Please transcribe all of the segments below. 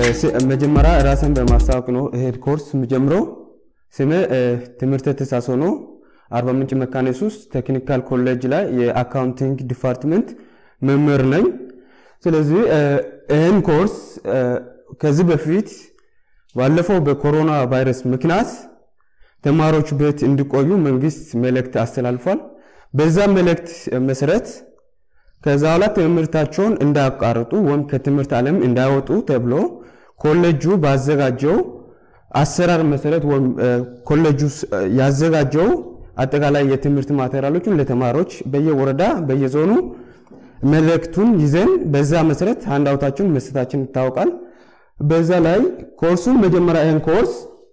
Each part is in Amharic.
መጀመሪያ ራስን በማስታወቅ ነው ይሄ ኮርስ የምጀምረው። ስሜ ትምህርተ ተሳሶ ነው። አርባ ምንጭ መካነ ኢየሱስ ቴክኒካል ኮሌጅ ላይ የአካውንቲንግ ዲፓርትመንት መምህር ነኝ። ስለዚህ ይህን ኮርስ ከዚህ በፊት ባለፈው በኮሮና ቫይረስ ምክንያት ተማሪዎች ቤት እንዲቆዩ መንግስት መልእክት አስተላልፏል። በዛ መልእክት መሰረት ከዛ በኋላ ትምህርታቸውን እንዳያቋርጡ ወይም ከትምህርት ዓለም እንዳይወጡ ተብሎ ኮሌጁ ባዘጋጀው አሰራር መሰረት ወይም ኮሌጁ ያዘጋጀው አጠቃላይ የትምህርት ማቴሪያሎችን ለተማሪዎች በየወረዳ በየዞኑ መልእክቱን ይዘን በዛ መሰረት ሃንዳውታችን መስጠታችን ይታወቃል። በዛ ላይ ኮርሱን መጀመሪያ ይህን ኮርስ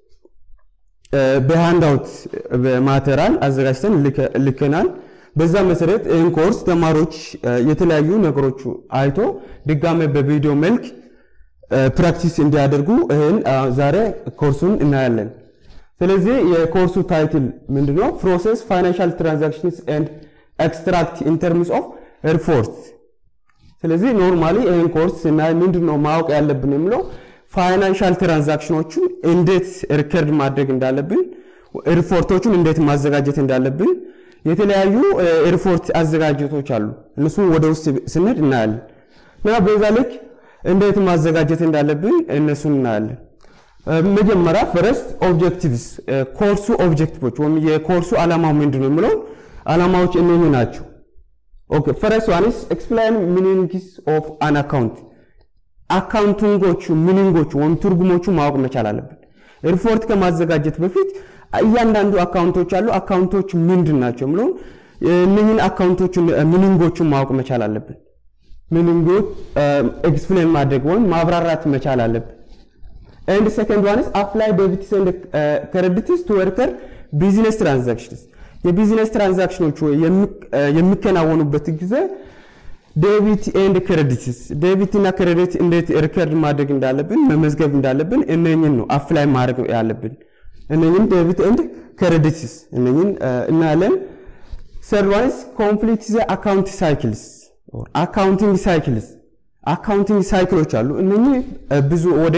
በሃንዳውት በማቴሪያል አዘጋጅተን ልከናል። በዛ መሰረት ይህን ኮርስ ተማሪዎች የተለያዩ ነገሮች አይቶ ድጋሜ በቪዲዮ መልክ ፕራክቲስ እንዲያደርጉ ይህን ዛሬ ኮርሱን እናያለን። ስለዚህ የኮርሱ ታይትል ምንድነው? ፕሮሰስ ፋይናንሻል ትራንዛክሽንስ ኤንድ ኤክስትራክት ኢን ተርምስ ኦፍ ሪፖርት። ስለዚህ ኖርማሊ ይህን ኮርስ ስናይ ምንድነው ማወቅ ያለብን የሚለው ፋይናንሻል ትራንዛክሽኖቹን እንዴት ሪከርድ ማድረግ እንዳለብን፣ ሪፖርቶቹን እንዴት ማዘጋጀት እንዳለብን የተለያዩ ሪፖርት አዘጋጀቶች አሉ። እነሱን ወደ ውስጥ ስንሄድ እናያለን እና በዛ ልክ እንዴት ማዘጋጀት እንዳለብን እነሱን እናያለን። መጀመሪያ ፈረስት ኦብጀክቲቭስ ኮርሱ ኦብጀክቲቮች ወይም የኮርሱ ዓላማው ምንድን ነው የሚለው ዓላማዎች እነኚህ ናቸው። ኦኬ ፈረስት ዋንስ ኤክስፕላይን ሚኒንግስ ኦፍ አን አካውንት አካውንቲንጎቹ ሚኒንጎቹ ወይም ትርጉሞቹ ማወቅ መቻል አለብን። ሪፖርት ከማዘጋጀት በፊት እያንዳንዱ አካውንቶች አሉ። አካውንቶች ምንድን ናቸው የሚለው እነኝህን አካውንቶቹን ሚኒንጎቹን ማወቅ መቻል አለብን። ሚኒንጎች ኤክስፕሌን ማድረግ ወይም ማብራራት መቻል አለብን። ኤንድ ሰከንድ ዋንስ አፕላይ ዴቢትስ ኤንድ ክሬዲትስ ቱ ወርከር ቢዝነስ ትራንዛክሽንስ የቢዝነስ ትራንዛክሽኖች የሚከናወኑበት ጊዜ ዴቢት ኤንድ ክሬዲትስ ዴቢት እና ክሬዲት እንዴት ሪከርድ ማድረግ እንዳለብን መመዝገብ እንዳለብን እነኝን ነው አፕላይ ማድረግ ያለብን። እነኝን ዴቢት ኤንድ ክሬዲትስ እነኝን እናያለን። ሰርድ ዋንስ ኮምፕሊት ዘ አካውንት ሳይክልስ አካውንቲንግ ሳይክልስ አካውንቲንግ ሳይክሎች አሉ። እነኚህ ብዙ ወደ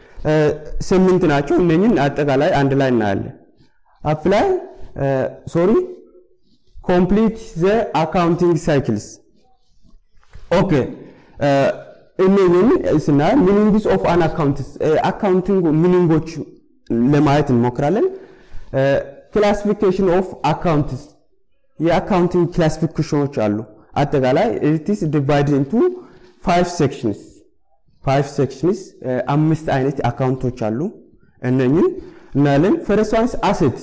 ስምንት ናቸው። እነኝን አጠቃላይ አንድ ላይ እናያለን። አፕላይ ሶሪ ኮምፕሊት ዘ አካውንቲንግ ሳይክልስ ኦኬ እነኝን ስናይ ሚኒንግስ ኦፍ አን አካውንትስ አካውንቲንግ ሚኒንጎች ለማየት እንሞክራለን። ክላሲፊኬሽን ኦፍ አካውንትስ የአካውንቲንግ ክላሲፊኬሽኖች አሉ። አጠቃላይ ኢትስ ዲቫይድድ ኢንቱ ፋይቭ ሴክሽንስ ፋይቭ ሴክሽንስ አምስት አይነት አካውንቶች አሉ። እነኝን እናያለን። ፈረስት ዋንስ አሴት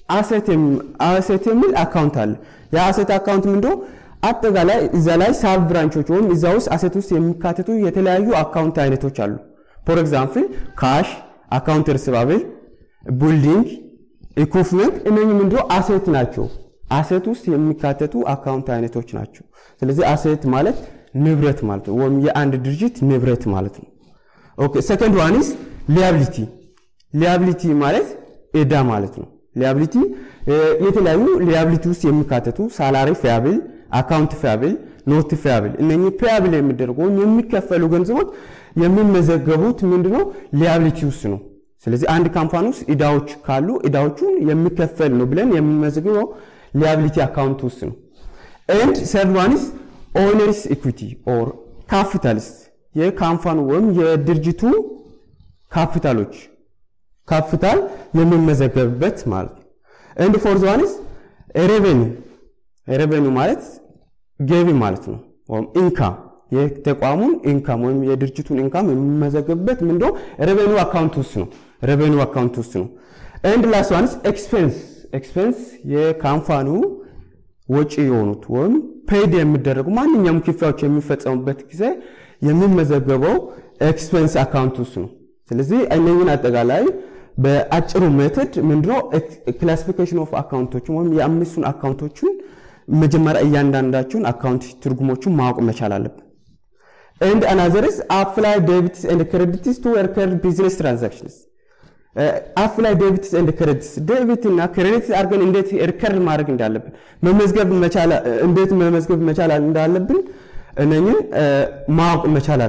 አሴት የሚል አካውንት አለ። የአሴት አካውንት ምንድነው? አጠቃላይ እዛ ላይ ሳብ ብራንቾች ወይም እዛ ውስጥ አሴት ውስጥ የሚካተቱ የተለያዩ አካውንት አይነቶች አሉ። ፎር ኤግዛምፕል ካሽ፣ አካውንት ሪሲቫብል፣ ቢልዲንግ፣ ኢኩፕመንት እነኚህ ምንድነው አሴት ናቸው። አሴት ውስጥ የሚካተቱ አካውንት አይነቶች ናቸው። ስለዚህ አሴት ማለት ንብረት ማለት ነው፣ ወይም የአንድ ድርጅት ንብረት ማለት ነው። ኦኬ ሰከንድ ዋንስ ሊያብሊቲ ሊያብሊቲ ማለት ዕዳ ማለት ነው። ሊያብሊቲ የተለያዩ ሊያብሊቲ ውስጥ የሚካተቱ ሳላሪ ፊያብል፣ አካውንት ፊያብል፣ ኖት ፊያብል እነኚህ ፊያብል የሚደረጉ ወይም የሚከፈሉ ገንዘቦች የሚመዘገቡት ምንድነው ሊያብሊቲ ውስጥ ነው። ስለዚህ አንድ ካምፓኒ ውስጥ ዕዳዎች ካሉ ዕዳዎቹን የሚከፈል ነው ብለን የምንመዘግበው ሊያብሊቲ አካውንት ውስጥ ነው። ኤንድ ሰርድ ዋንስ ኦነርስ ኢኩዊቲ ኦር ካፒታልስ የካምፓኒ ወይም የድርጅቱ ካፒታሎች ካፒታል የሚመዘገብበት ማለት ነው። ኤንድ ፎርዝ ዋንስ ሬቬኒ ሬቬኒ ማለት ገቢ ማለት ነው፣ ወይም ኢንካም የተቋሙን ኢንካም ወይም የድርጅቱን ኢንካም የሚመዘገብበት ምንድነው ሬቬኒ አካውንት ውስጥ ነው። ሬቬኒ አካውንት ውስጥ ነው። ኤንድ ላስት ዋንስ ኤክስፔንስ ኤክስፔንስ የካምፓኒው ወጪ የሆኑት ወይም ፔድ የሚደረጉ ማንኛውም ክፍያዎች የሚፈጸሙበት ጊዜ የሚመዘገበው ኤክስፔንስ አካውንት ውስጥ ነው። ስለዚህ እነኝን አጠቃላይ በአጭሩ ሜተድ ምንድነው ክላሲፊኬሽን ኦፍ አካውንቶችን ወይም የአምስቱን አካውንቶችን መጀመሪያ እያንዳንዳቸውን አካውንት ትርጉሞቹን ማወቅ መቻል አለብን። ኤንድ አናዘርስ አፕላይ ዴቢትስ ኤንድ ክሬዲትስ ቱ ሪከርድ ቢዝነስ ትራንዛክሽንስ አፕላይ ዴቢትስ ኤንድ ክሬዲትስ ዴቢት እና ክሬዲት አድርገን እንዴት ሪከርድ ማድረግ እንዳለብን መመዝገብ መቻል እንዴት መመዝገብ መቻል እንዳለብን እነኝን ማወቅ መቻል አለብን።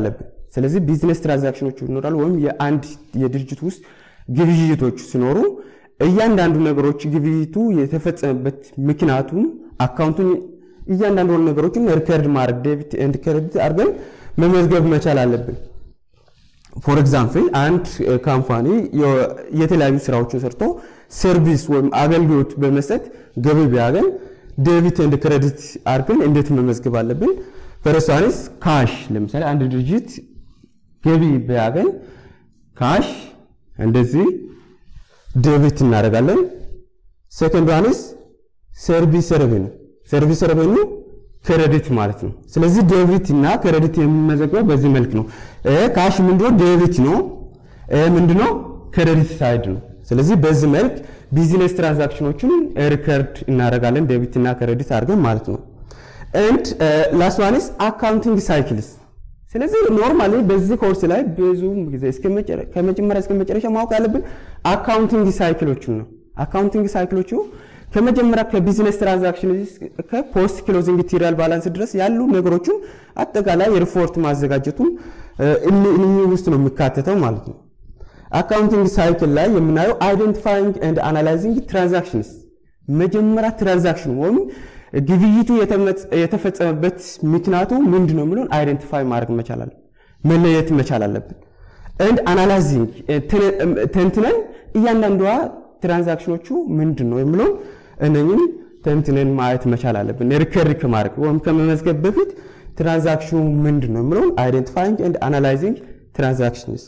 ስለዚህ ቢዝነስ ትራንዛክሽኖች ይኖራሉ፣ ወይም የአንድ የድርጅት ውስጥ ግብይቶች ሲኖሩ እያንዳንዱ ነገሮች ግብይቱ የተፈጸመበት ምክንያቱም አካውንቱን እያንዳንዱ ነገሮችን ሪከርድ ማድረግ ዴቢት ኤንድ ክሬዲት አድርገን መመዝገብ መቻል አለብን። ፎር ኤግዛምፕል አንድ ካምፓኒ የተለያዩ ስራዎችን ሰርቶ ሰርቪስ ወይም አገልግሎት በመስጠት ገቢ ቢያገኝ ዴቢት ኤንድ ክሬዲት አድርገን እንዴት መመዝገብ አለብን? ፈረስቷንስ ካሽ ለምሳሌ አንድ ድርጅት ገቢ ቢያገኝ ካሽ እንደዚህ ዴቢት እናደርጋለን። ሴኮንድ ዋንስ ሰርቪስ ሬቨኑ ሰርቪስ ሬቨኑ ክሬዲት ማለት ነው። ስለዚህ ዴቢት እና ክሬዲት የሚመዘገበው በዚህ መልክ ነው። ካሽ ምንድነው? ዴቢት ነው። ምንድነው? ክሬዲት ሳይድ ነው። ስለዚህ በዚህ መልክ ቢዝነስ ትራንዛክሽኖችን ሪከርድ እናደርጋለን ዴቢት እና ክሬዲት አድርገን ማለት ነው። ኤንድ ላስት ዋንስ አካውንቲንግ ሳይክልስ ስለዚህ ኖርማሊ በዚህ ኮርስ ላይ ብዙ ጊዜ ከመጀመሪያ እስከ መጨረሻ ማወቅ ያለብን አካውንቲንግ ሳይክሎችን ነው። አካውንቲንግ ሳይክሎቹ ከመጀመሪያ ከቢዝነስ ትራንዛክሽን ከፖስት ክሎዚንግ ትሪያል ባላንስ ድረስ ያሉ ነገሮችን አጠቃላይ ሪፖርት ማዘጋጀቱን እኒህ ውስጥ ነው የሚካተተው ማለት ነው። አካውንቲንግ ሳይክል ላይ የምናየው አይደንቲፋይንግ ኤንድ አናላይዚንግ ትራንዛክሽንስ መጀመሪያ ትራንዛክሽን ወይም ግብይቱ የተፈጸመበት ምክንያቱ ምንድን ነው የሚለውን አይደንቲፋይ ማድረግ መቻል አለብን፣ መለየት መቻል አለብን። ኤንድ አናላይዚንግ ተንትነን እያንዳንዷ ትራንዛክሽኖቹ ምንድን ነው የሚለውን እነኝም ተንትነን ማየት መቻል አለብን። ሪከርድ ከማድረግ ወይም ከመመዝገብ በፊት ትራንዛክሽኑ ምንድን ነው የሚለውን አይደንቲፋይንግ ኤንድ አናላይዚንግ ትራንዛክሽንስ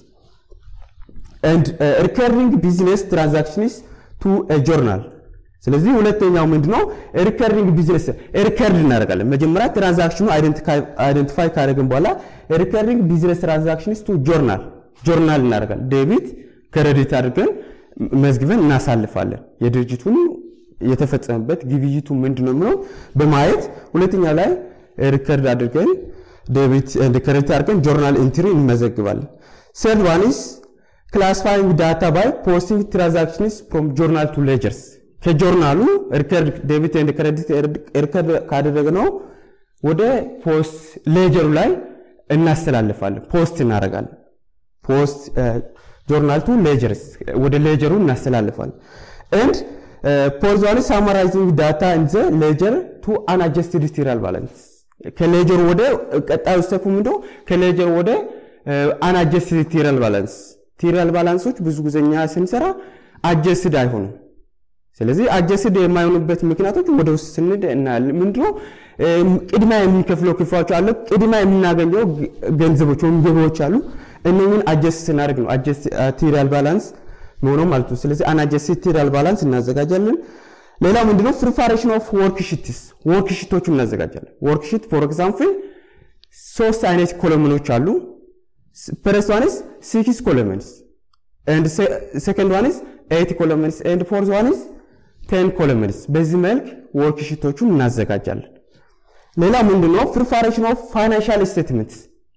ኤንድ ሪከሪንግ ቢዝነስ ትራንዛክሽንስ ቱ ጆርናል ስለዚህ ሁለተኛው ምንድነው? ሪከሪንግ ቢዝነስ ሪከርድ እናደርጋለን። መጀመሪያ ትራንዛክሽኑ አይደንቲፋይ ካደረግን በኋላ ሪከሪንግ ቢዝነስ ትራንዛክሽንስ ቱ ጆርናል ጆርናል እናደርጋለን። ዴቢት ክሬዲት አድርገን መዝግበን እናሳልፋለን። የድርጅቱን የተፈጸመበት ግብይቱ ምንድነው የሚለው በማየት ሁለተኛ ላይ ሪከርድ አድርገን ዴቢት ኤንድ ክሬዲት አድርገን ጆርናል ኢንትሪ እንመዘግባለን። ሰርድ ዋን ኢዝ ክላሲፋይንግ ዳታ ባይ ፖስቲንግ ትራንዛክሽንስ ፍሮም ጆርናል ቱ ሌጀርስ ከጆርናሉ ሪከርድ ዴቢት ኤንድ ክሬዲት ሪከርድ ካደረግነው ወደ ፖስት ሌጀሩ ላይ እናስተላልፋለን። ፖስት እናደርጋለን። ፖስት ጆርናል ቱ ሌጀርስ ወደ ሌጀሩ እናስተላልፋለን። ኤንድ ፖዝ ዋን ሳማራይዚንግ ዳታ ኢን ዘ ሌጀር ቱ አንአጀስትድ ትሪያል ባላንስ ከሌጀሩ ወደ ቀጣዩ ስቴፕ ምንድነው? ከሌጀር ወደ አንአጀስትድ ትሪያል ባላንስ ትሪያል ባላንሶች ብዙ ጊዜ እኛ ስንሰራ አጀስትድ አይሆኑም። ስለዚህ አጀስድ የማይሆኑበት ምክንያቶች ወደ ውስጥ ስንድ እናያለን። ምንድነው ቅድሚያ የሚከፍለው ክፍያዎች አለ፣ ቅድሚያ የምናገኘው ገንዘቦች ወይም ገቢዎች አሉ። እነኝን አጀስት ስናደርግ ነው አጀስት ትሪያል ባላንስ መሆነው ማለት ነው። ስለዚህ አናጀስት ትሪያል ባላንስ እናዘጋጃለን። ሌላው ምንድነው ፕሪፓሬሽን ኦፍ ወርክ ሽትስ ወርክ ሽቶችን እናዘጋጃለን። ወርክ ሽት ፎር ኤግዛምፕል ሶስት አይነት ኮለመኖች አሉ። ፈርስት ዋንስ ሲክስ ኮለመንስ ኤንድ ሴከንድ ዋንስ ኤይት ኮለመንስ ኤንድ ፎርዝ ዋንስ ቴን ኮለመንስ በዚህ መልክ ወርክ ሽቶቹን እናዘጋጃለን። ሌላ ምንድነው ፕሪፓሬሽን ኦፍ ፋይናንሻል ስቴትመንት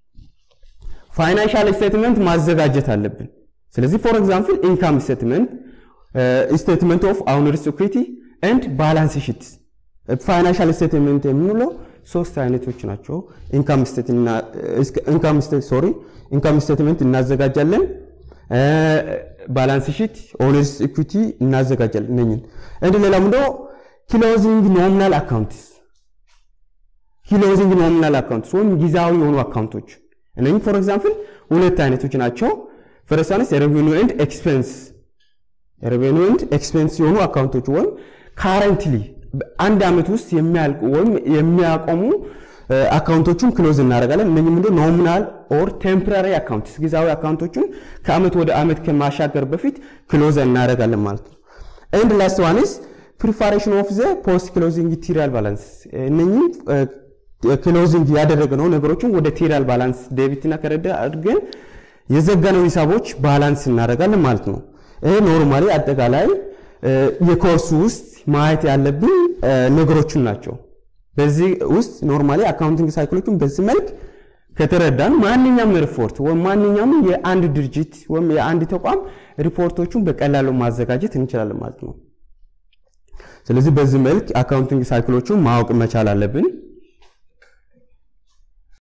ፋይናንሻል ስቴትመንት ማዘጋጀት አለብን። ስለዚህ ፎር ኤግዛምፕል ኢንካም ስቴትመንት ስቴትመንት ኦፍ ኦውነርስ ኢኩዊቲ ኤንድ ባላንስ ሺት ፋይናንሻል ስቴትመንት የምንለው ሶስት አይነቶች ናቸው። ኢንካም ሶሪ ኢንካም ስቴትመንት እናዘጋጃለን። ባላንስ ሺት ኦነርስ ኢኩዊቲ እናዘጋጃለን። እነኝን እንደ ሌላ ምንድን ነው ክሎዚንግ ኖሚናል አካውንትስ ክሎዚንግ ኖሚናል አካውንትስ ወይም ጊዜያዊ የሆኑ አካውንቶች እነኝህ ፎር ኤግዛምፕል ሁለት አይነቶች ናቸው። ፈርስት ዋንስ ሬቨኒው ኤንድ ኤክስፔንስ ሬቨኒው ኤንድ ኤክስፔንስ የሆኑ አካውንቶች ወይም ካረንትሊ አንድ ዓመት ውስጥ የሚያልቁ ወይም የሚያቆሙ አካውንቶቹን ክሎዝ እናደርጋለን። እነኚህ ምንድን ኖሚናል ኦር ቴምፖራሪ አካውንትስ ጊዜያዊ አካውንቶቹን ከዓመት ወደ ዓመት ከማሻገር በፊት ክሎዝ እናደርጋለን ማለት ነው። ኤንድ ላስት ዋንስ ፕሪፓሬሽን ኦፍ ዘ ፖስት ክሎዚንግ ትሪያል ባላንስ እነኚህ ክሎዚንግ ያደረግነው ነገሮችን ወደ ትሪያል ባላንስ ዴቢት እና ክሬዲት አድርገን የዘጋነው ሂሳቦች ባላንስ እናደርጋለን ማለት ነው። ይሄ ኖርማሊ አጠቃላይ የኮርሱ ውስጥ ማየት ያለብን ነገሮችን ናቸው። በዚህ ውስጥ ኖርማሊ አካውንቲንግ ሳይክሎችን በዚህ መልክ ከተረዳን ማንኛውም ሪፖርት ወይም ማንኛውም የአንድ ድርጅት ወይም የአንድ ተቋም ሪፖርቶቹን በቀላሉ ማዘጋጀት እንችላለን ማለት ነው። ስለዚህ በዚህ መልክ አካውንቲንግ ሳይክሎቹን ማወቅ መቻል አለብን።